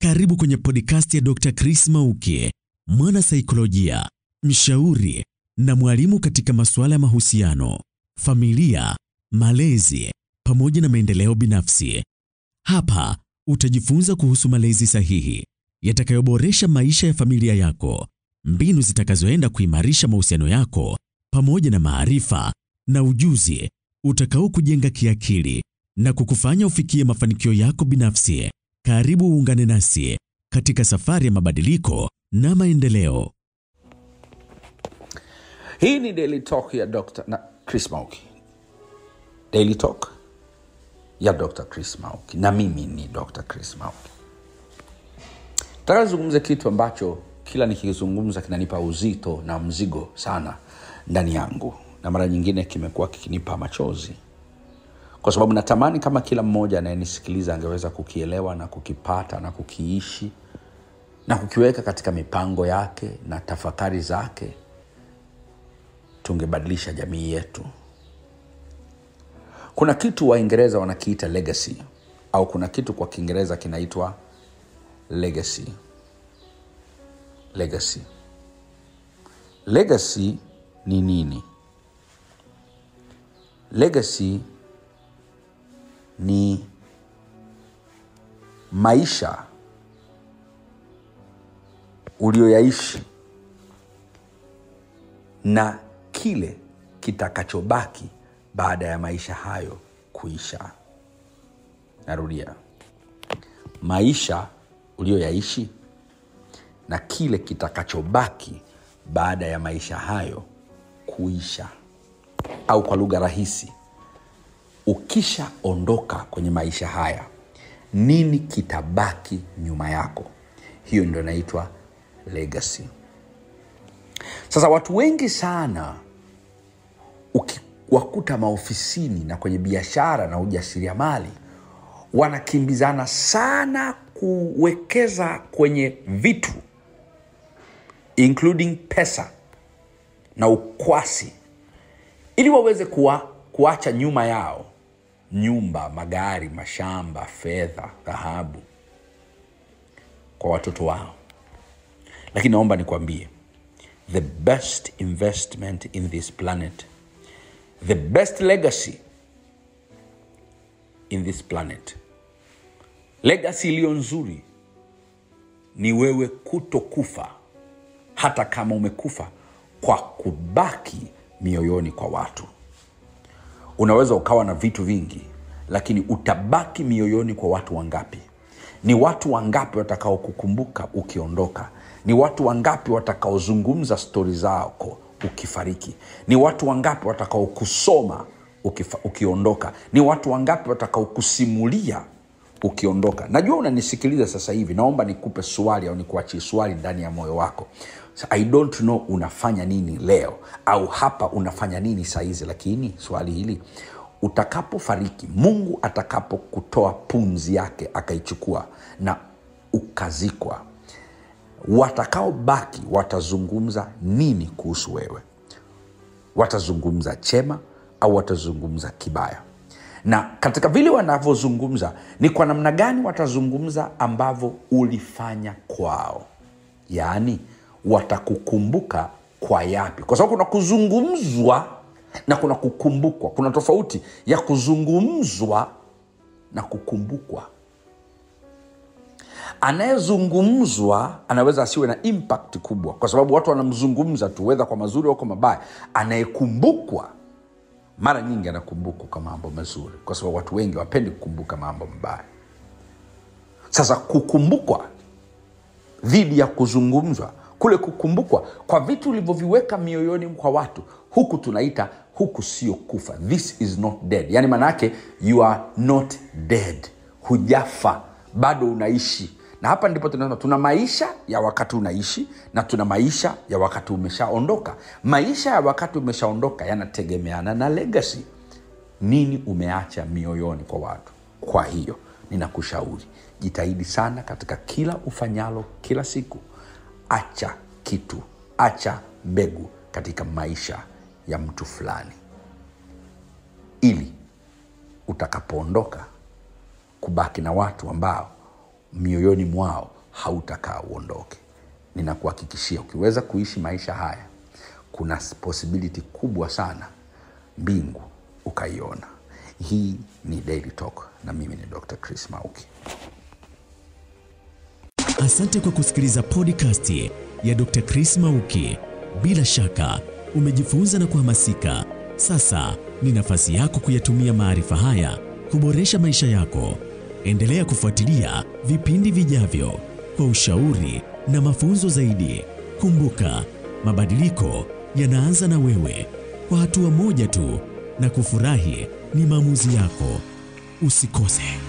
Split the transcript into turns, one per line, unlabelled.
Karibu kwenye podcast ya Dr. Chris Mauki, mwana saikolojia, mshauri na mwalimu katika masuala ya mahusiano, familia, malezi pamoja na maendeleo binafsi. Hapa utajifunza kuhusu malezi sahihi yatakayoboresha maisha ya familia yako, mbinu zitakazoenda kuimarisha mahusiano yako pamoja na maarifa na ujuzi utakao kujenga kiakili na kukufanya ufikie mafanikio yako binafsi. Karibu uungane nasi katika safari ya mabadiliko na maendeleo.
hii ni daily talk ya Dr. na chris mauki daily talk ya dr chris mauki na mimi ni dr chris mauki nataka nizungumze kitu ambacho kila nikizungumza kinanipa uzito na mzigo sana ndani yangu na mara nyingine kimekuwa kikinipa machozi kwa sababu natamani kama kila mmoja anayenisikiliza angeweza kukielewa na kukipata na kukiishi na kukiweka katika mipango yake na tafakari zake tungebadilisha jamii yetu kuna kitu waingereza wanakiita legacy au kuna kitu kwa kiingereza kinaitwa legacy legacy legacy ni nini legacy ni maisha ulioyaishi na kile kitakachobaki baada ya maisha hayo kuisha narudia maisha ulioyaishi na kile kitakachobaki baada ya maisha hayo kuisha au kwa lugha rahisi ukishaondoka kwenye maisha haya nini kitabaki nyuma yako hiyo ndio inaitwa legacy sasa watu wengi sana ukiwakuta maofisini na kwenye biashara na ujasiriamali wanakimbizana sana kuwekeza kwenye vitu including pesa na ukwasi ili waweze kuwa, kuacha nyuma yao nyumba magari mashamba fedha dhahabu kwa watoto wao lakini naomba nikwambie the best investment in this planet the best legacy in this planet legacy iliyo nzuri ni wewe kutokufa hata kama umekufa kwa kubaki mioyoni kwa watu unaweza ukawa na vitu vingi lakini utabaki mioyoni kwa watu wangapi ni watu wangapi watakaokukumbuka ukiondoka ni watu wangapi watakaozungumza stori zako ukifariki ni watu wangapi watakaokusoma ukifa, ukiondoka ni watu wangapi watakaokusimulia ukiondoka najua unanisikiliza sasa hivi naomba nikupe swali au nikuachie swali ndani ya moyo wako So, i don't know unafanya nini leo au hapa unafanya nini sahizi lakini swali hili utakapofariki mungu atakapokutoa pumzi yake akaichukua na ukazikwa watakaobaki watazungumza nini kuhusu wewe watazungumza chema au watazungumza kibaya na katika vile wanavyozungumza ni kwa namna gani watazungumza ambavyo ulifanya kwao yaani watakukumbuka kwa yapi kwa sababu kuna kuzungumzwa na kuna kukumbukwa kuna tofauti ya kuzungumzwa na kukumbukwa anayezungumzwa anaweza asiwe na impact kubwa kwa sababu watu wanamzungumza tu wedha kwa mazuri au kwa mabaya anayekumbukwa mara nyingi anakumbukwa kwa mambo mazuri kwa sababu watu wengi wapendi kukumbuka mambo mabaya sasa kukumbukwa dhidi ya kuzungumzwa kule kukumbukwa kwa vitu ulivyoviweka mioyoni kwa watu huku tunaita huku sio kufa this is not dead yaani maanaake you are not dead hujafa bado unaishi na hapa ndipo tunasema tuna maisha ya wakati unaishi na tuna maisha ya wakati umeshaondoka maisha ya wakati umeshaondoka yanategemeana na legacy nini umeacha mioyoni kwa watu kwa hiyo ninakushauri jitahidi sana katika kila ufanyalo kila siku acha kitu acha mbegu katika maisha ya mtu fulani ili utakapoondoka kubaki na watu ambao mioyoni mwao hautakaa uondoke. Ninakuhakikishia ukiweza kuishi maisha haya, kuna possibility kubwa sana mbingu ukaiona. Hii ni Daily Talk na mimi ni Dr. Chris Mauki.
Asante kwa kusikiliza podcast ya Dr. Chris Mauki. Bila shaka umejifunza na kuhamasika. Sasa ni nafasi yako kuyatumia maarifa haya kuboresha maisha yako. Endelea kufuatilia vipindi vijavyo kwa ushauri na mafunzo zaidi. Kumbuka, mabadiliko yanaanza na wewe, kwa hatua moja tu, na kufurahi ni maamuzi yako. Usikose.